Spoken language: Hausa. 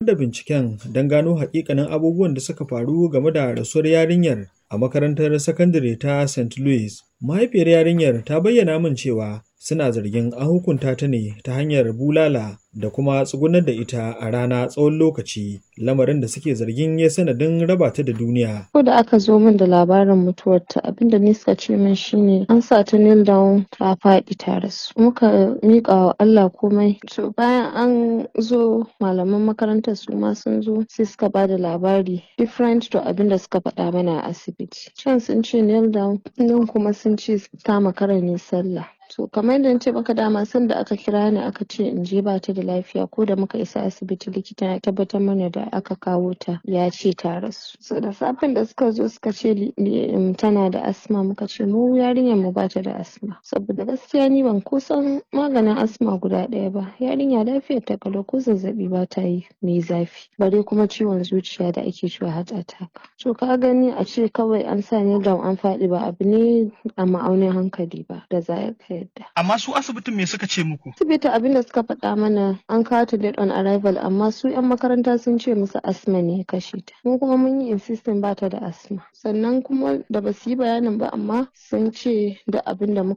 da binciken don gano hakikanin abubuwan da suka faru game da rasuwar yarinyar a makarantar sakandare ta St. Louis. Mahaifiyar yarinyar ta bayyana min cewa suna zargin an hukunta ta ne ta hanyar bulala da kuma tsugunar da ita a rana tsawon lokaci lamarin da suke zargin ya sanadin raba ta da duniya. Ko da aka zo min da labarin mutuwarta abinda ni suka ce min shine an sa ta kneel down ta faɗi ta rasu. Muka miƙa wa Allah komai. To bayan an zo malaman makarantar su ma sun zo sai suka ba da labari different to abinda suka faɗa mana a asibiti. Can sun ce kneel down nan kuma sun ce ta makara ne sallah. To kamar yadda na ce maka dama sanda aka kira ni aka ce in je ba ta da lafiya ko da muka isa asibiti likita ya tabbatar mana da aka kawo ta ya ce ta rasu. So da safen da suka zo suka ce tana da asma muka ce mu yarinyar mu ba ta da asma. Saboda gaskiya ni ban kusan maganin asma guda ɗaya ba. Yarinya lafiyar ta kalau ko zazzaɓi ba ta yi mai zafi. Bare kuma ciwon zuciya da ake cewa heart attack. To ka gani a ce kawai an sa ni down an faɗi ba abu ne a ma'aunin hankali ba da za ka yadda. Amma su asibitin me suka ce muku? Asibiti abin da suka faɗa mana an kawo ta date on arrival amma su 'yan makaranta sun ce musu asma ne ya kashe ta. Mu kuma mun yi insisting ba ta da asma. Sannan kuma da ba su yi bayanin ba amma sun ce da abin da muka